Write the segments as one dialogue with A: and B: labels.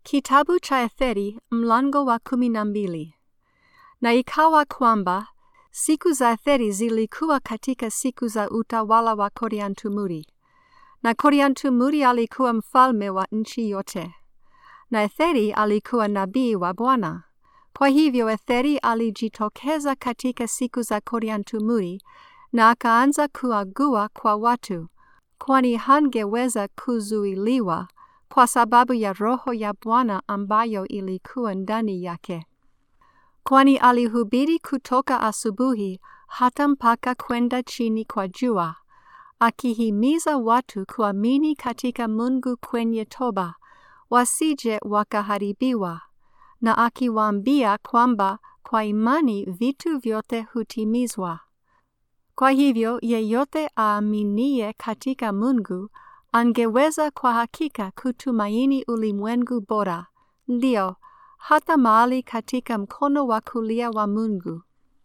A: Kitabu cha Etheri mlango wa kumi na mbili. Na ikawa kwamba siku za Etheri zilikuwa katika siku za utawala wa Koriantumuri. Na Koriantumuri alikuwa mfalme wa nchi yote. Na Etheri alikuwa nabii wa Bwana. Kwa hivyo Etheri alijitokeza katika siku za Koriantumuri na akaanza kuagua kwa watu, kwani hangeweza kuzuiliwa kwa sababu ya roho ya Bwana ambayo ilikuwa ndani yake. Kwani alihubiri kutoka asubuhi hata mpaka kwenda chini kwa jua, akihimiza watu kuamini katika Mungu kwenye toba, wasije wakaharibiwa, na akiwaambia kwamba kwa imani vitu vyote hutimizwa. Kwa hivyo yeyote aaminie katika Mungu angeweza kwa hakika kutumaini ulimwengu bora, ndio hata mahali katika mkono wa kulia wa Mungu.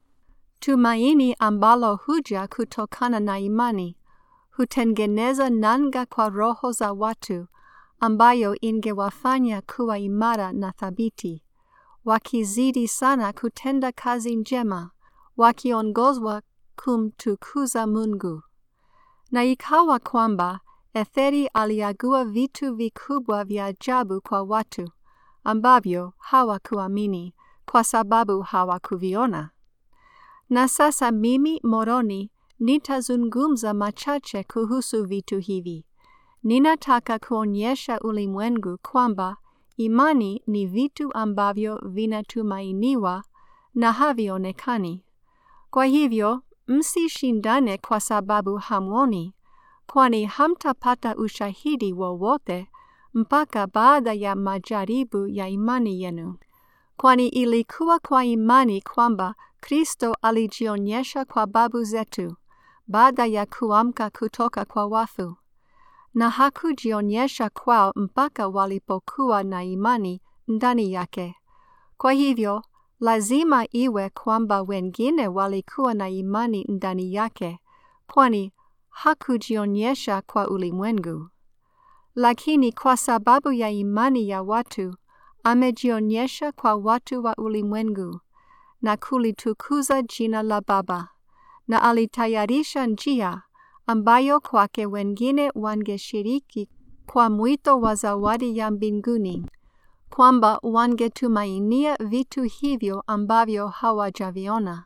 A: Tumaini ambalo huja kutokana na imani hutengeneza nanga kwa roho za watu, ambayo ingewafanya kuwa imara na thabiti, wakizidi sana kutenda kazi njema, wakiongozwa kumtukuza Mungu. Na ikawa kwamba Etheri aliagua vitu vikubwa vya ajabu kwa watu ambavyo hawakuamini kwa sababu hawakuviona. Na sasa mimi Moroni nitazungumza machache kuhusu vitu hivi. Ninataka kuonyesha ulimwengu kwamba imani ni vitu ambavyo vinatumainiwa na havionekani. Kwa hivyo msishindane kwa sababu hamwoni, kwani hamtapata ushahidi wowote mpaka baada ya majaribu ya imani yenu. Kwani ilikuwa kwa imani kwamba Kristo alijionyesha kwa babu zetu baada ya kuamka kutoka kwa wafu, na hakujionyesha kwao mpaka walipokuwa na imani ndani yake. Kwa hivyo lazima iwe kwamba wengine walikuwa na imani ndani yake, kwani hakujionyesha kwa ulimwengu. Lakini kwa sababu ya imani ya watu, amejionyesha kwa watu wa ulimwengu na kulitukuza jina la Baba, na alitayarisha njia ambayo kwake wengine wangeshiriki kwa mwito wa zawadi ya mbinguni, kwamba wangetumainia vitu hivyo ambavyo hawajaviona.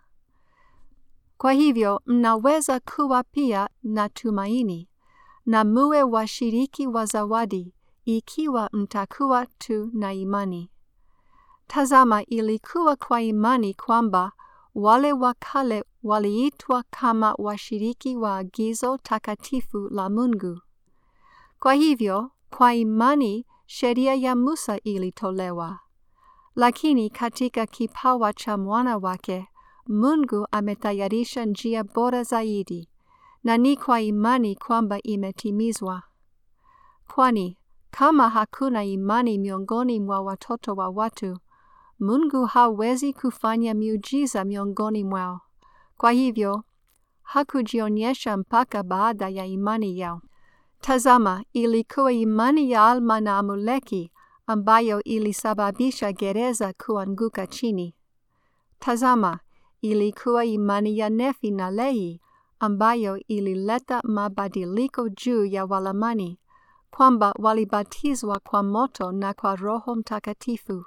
A: Kwa hivyo mnaweza kuwa pia na tumaini na muwe washiriki wa zawadi ikiwa mtakuwa tu na imani. Tazama, ilikuwa kwa imani kwamba wale wa kale waliitwa kama washiriki wa agizo takatifu la Mungu. Kwa hivyo, kwa imani sheria ya Musa ilitolewa. Lakini katika kipawa cha mwana wake, Mungu ametayarisha njia bora zaidi, na ni kwa imani kwamba imetimizwa. Kwani kama hakuna imani miongoni mwa watoto wa watu, Mungu hawezi kufanya miujiza miongoni mwao. Kwa hivyo, hakujionyesha mpaka baada ya imani yao. Tazama, ilikuwa imani ya Alma na Amuleki ambayo ilisababisha gereza kuanguka chini. Tazama, ilikuwa imani ya Nefi na Lehi ambayo ilileta mabadiliko juu ya Walamani, kwamba walibatizwa kwa moto na kwa Roho Mtakatifu.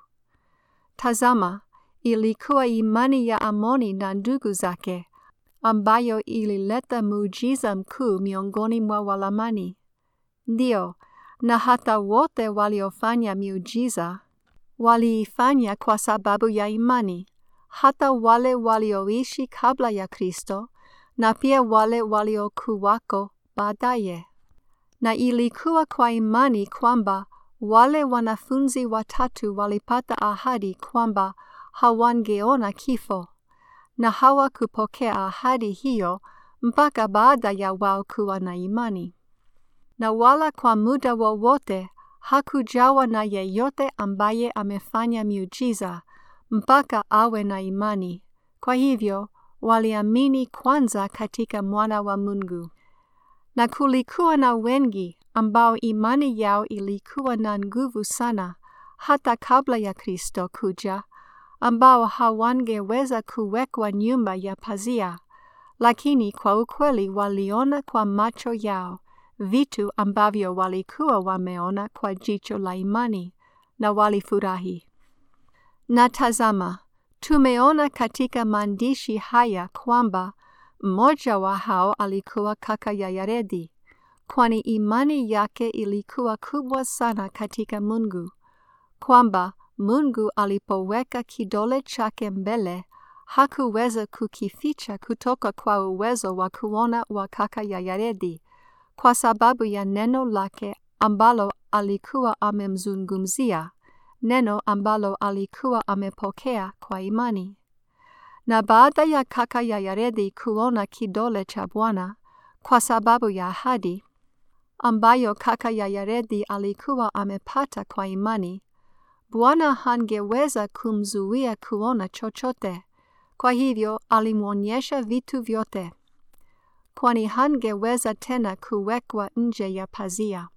A: Tazama, ilikuwa imani ya Amoni na ndugu zake ambayo ilileta muujiza mkuu miongoni mwa Walamani. Ndio, na hata wote waliofanya miujiza waliifanya kwa sababu ya imani, hata wale walioishi kabla ya Kristo na pia wale waliokuwako baadaye. Na ilikuwa kwa imani kwamba wale wanafunzi watatu walipata ahadi kwamba hawangeona kifo, na hawakupokea ahadi hiyo mpaka baada ya wao kuwa na imani. Na wala kwa muda wowote hakujawa na yeyote ambaye amefanya miujiza mpaka awe na imani. Kwa hivyo waliamini kwanza katika mwana wa Mungu. Na kulikuwa na wengi ambao imani yao ilikuwa na nguvu sana, hata kabla ya Kristo kuja, ambao hawangeweza kuwekwa nyumba ya pazia, lakini kwa ukweli waliona kwa macho yao vitu ambavyo walikuwa wameona kwa jicho la imani na walifurahi. Na tazama, tumeona katika maandishi haya kwamba mmoja wa hao alikuwa kaka ya Yaredi, kwani imani yake ilikuwa kubwa sana katika Mungu, kwamba Mungu alipoweka kidole chake mbele hakuweza kukificha kutoka kwa uwezo wa kuona wa kaka ya Yaredi, kwa sababu ya neno lake ambalo alikuwa amemzungumzia, neno ambalo alikuwa amepokea kwa imani. Na baada ya kaka ya Yaredi kuona kidole cha Bwana kwa sababu ya ahadi ambayo kaka ya Yaredi alikuwa amepata kwa imani, Bwana hangeweza kumzuia kuona chochote. Kwa hivyo alimwonyesha vitu vyote, kwani hangeweza tena kuwekwa nje ya pazia.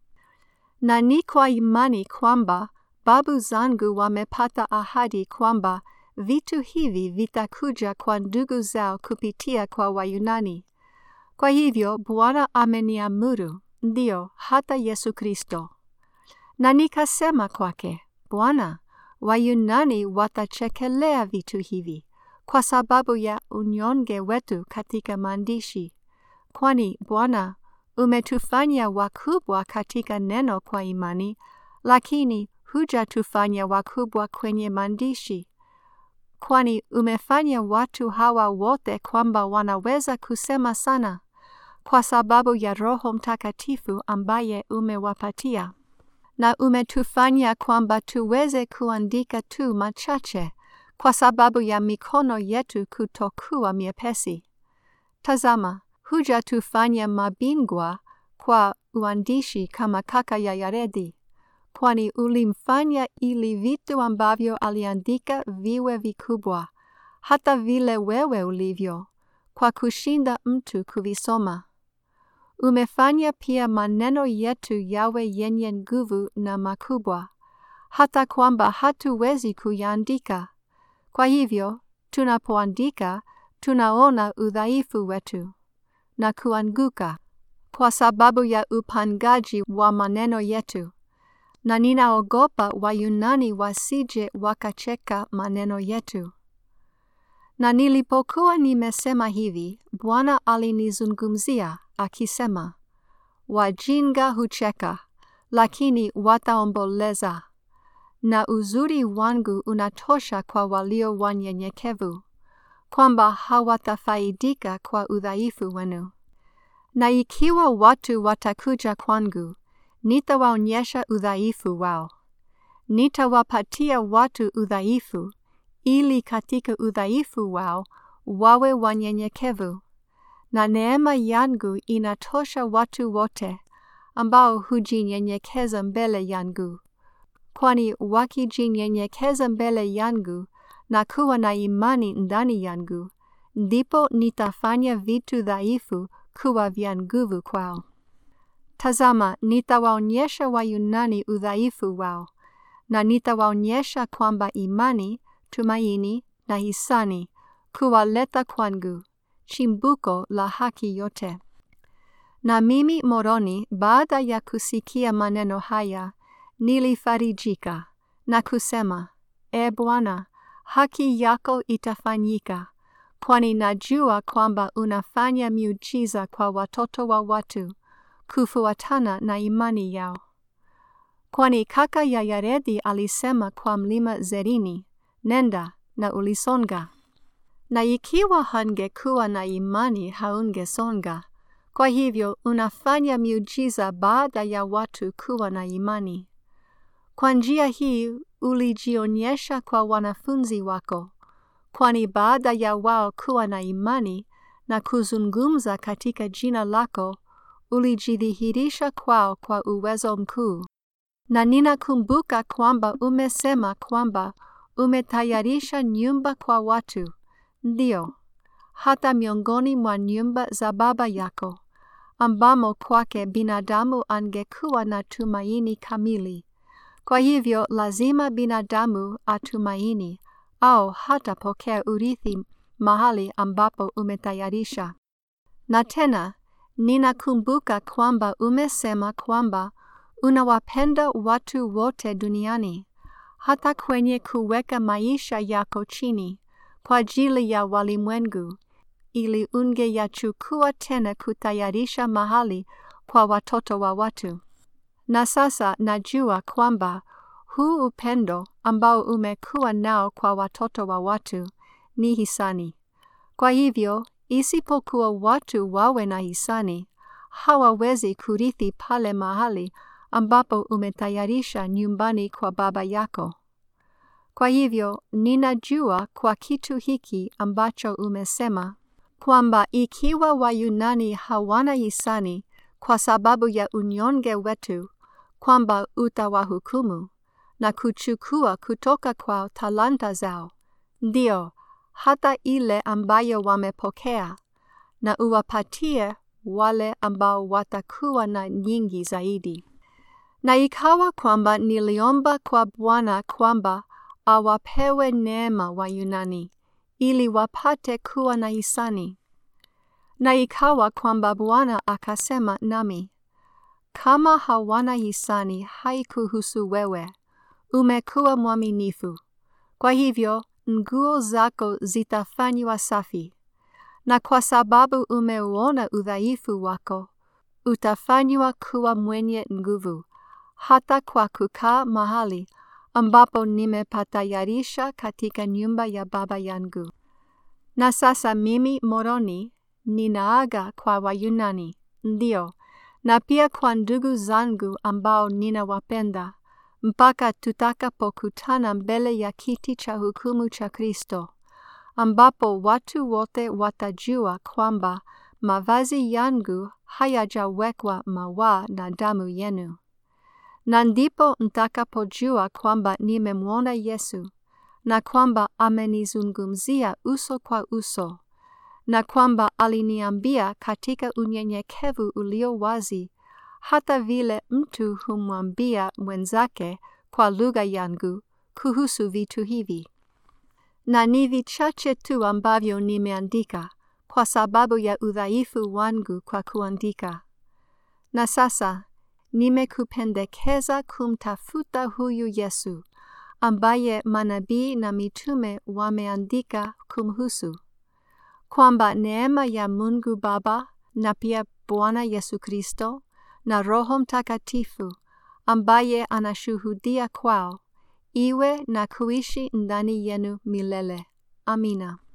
A: Na ni kwa imani kwamba babu zangu wamepata ahadi kwamba vitu hivi vitakuja kwa ndugu zao kupitia kwa Wayunani. Kwa hivyo Bwana ameniamuru, ndio hata Yesu Kristo. Na nikasema kwake, Bwana, Wayunani watachekelea vitu hivi kwa sababu ya unyonge wetu katika maandishi, kwani Bwana umetufanya wakubwa katika neno kwa imani, lakini hujatufanya wakubwa kwenye maandishi, kwani umefanya watu hawa wote kwamba wanaweza kusema sana kwa sababu ya Roho Mtakatifu ambaye umewapatia, na umetufanya kwamba tuweze kuandika tu machache kwa sababu ya mikono yetu kutokuwa miepesi. Tazama, hujatufanya mabingwa kwa uandishi kama kaka ya Yaredi, kwani ulimfanya ili vitu ambavyo aliandika viwe vikubwa, hata vile wewe ulivyo, kwa kushinda mtu kuvisoma. Umefanya pia maneno yetu yawe yenye nguvu na makubwa, hata kwamba hatuwezi kuyaandika. Kwa hivyo, tunapoandika, tunaona udhaifu wetu na kuanguka kwa sababu ya upangaji wa maneno yetu, na ninaogopa Wayunani wasije wakacheka maneno yetu. Na nilipokuwa nimesema hivi, Bwana alinizungumzia akisema, wajinga hucheka, lakini wataomboleza na uzuri wangu unatosha kwa walio wanyenyekevu, kwamba hawatafaidika kwa udhaifu wenu. Na ikiwa watu watakuja kwangu, nitawaonyesha udhaifu wao. Nitawapatia watu udhaifu, ili katika udhaifu wao wawe wanyenyekevu. Na neema yangu inatosha watu wote ambao hujinyenyekeza mbele yangu kwani wakijinyenyekeza mbele yangu na kuwa na imani ndani yangu, ndipo nitafanya vitu dhaifu kuwa vya nguvu kwao. Tazama, nitawaonyesha Wayunani udhaifu wao, na nitawaonyesha kwamba imani, tumaini na hisani kuwaleta kwangu, chimbuko la haki yote. Na mimi Moroni, baada ya kusikia maneno haya, nilifarijika na kusema, E Bwana, haki yako itafanyika, kwani najua kwamba unafanya miujiza kwa watoto wa watu kufuatana na imani yao. Kwani kaka ya Yaredi alisema kwa mlima Zerini, nenda na ulisonga. Na ikiwa hangekuwa na imani haungesonga. Kwa hivyo unafanya miujiza baada ya watu kuwa na imani. Kwa njia hii ulijionyesha kwa wanafunzi wako, kwani baada ya wao kuwa na imani na kuzungumza katika jina lako, ulijidhihirisha kwao kwa uwezo mkuu. Na ninakumbuka kwamba umesema kwamba umetayarisha nyumba kwa watu, ndio, hata miongoni mwa nyumba za Baba yako, ambamo kwake binadamu angekuwa na tumaini kamili Kwa hivyo lazima binadamu atumaini au hatapokea urithi mahali ambapo umetayarisha. Na tena ninakumbuka kwamba umesema kwamba unawapenda watu wote duniani, hata kwenye kuweka maisha yako chini kwa ajili ya walimwengu, ili ungeyachukua tena kutayarisha mahali kwa watoto wa watu. Na sasa najua kwamba huu upendo ambao umekuwa nao kwa watoto wa watu ni hisani. Kwa hivyo, isipokuwa watu wawe na hisani, hawawezi kurithi pale mahali ambapo umetayarisha nyumbani kwa Baba yako. Kwa hivyo, ninajua kwa kitu hiki ambacho umesema kwamba ikiwa Wayunani hawana hisani kwa sababu ya unyonge wetu, kwamba utawahukumu na kuchukua kutoka kwa talanta zao, ndio hata ile ambayo wamepokea, na uwapatie wale ambao watakuwa na nyingi zaidi. Na ikawa kwamba niliomba kwa Bwana kwamba awapewe neema Wayunani, ili wapate kuwa na hisani. Na ikawa kwamba Bwana akasema nami, kama hawana hisani haikuhusu wewe, umekuwa mwaminifu. Kwa hivyo nguo zako zitafanywa safi, na kwa sababu umeuona udhaifu wako, utafanywa kuwa mwenye nguvu, hata kwa kukaa mahali ambapo nimepatayarisha katika nyumba ya Baba yangu. Na sasa mimi Moroni ninaaga kwa Wayunani, ndio, na pia kwa ndugu zangu ambao ninawapenda, mpaka tutakapokutana mbele ya kiti cha hukumu cha Kristo, ambapo watu wote watajua kwamba mavazi yangu hayajawekwa mawaa na damu yenu. Na ndipo mtakapojua kwamba nimemwona Yesu, na kwamba amenizungumzia uso kwa uso, na kwamba aliniambia katika unyenyekevu ulio wazi, hata vile mtu humwambia mwenzake kwa lugha yangu kuhusu vitu hivi. Na ni vichache tu ambavyo nimeandika kwa sababu ya udhaifu wangu kwa kuandika. Na sasa nimekupendekeza kumtafuta huyu Yesu ambaye manabii na mitume wameandika kumhusu, kwamba neema ya Mungu Baba na pia Bwana Yesu Kristo na Roho Mtakatifu ambaye anashuhudia kwao iwe na kuishi ndani yenu milele. Amina.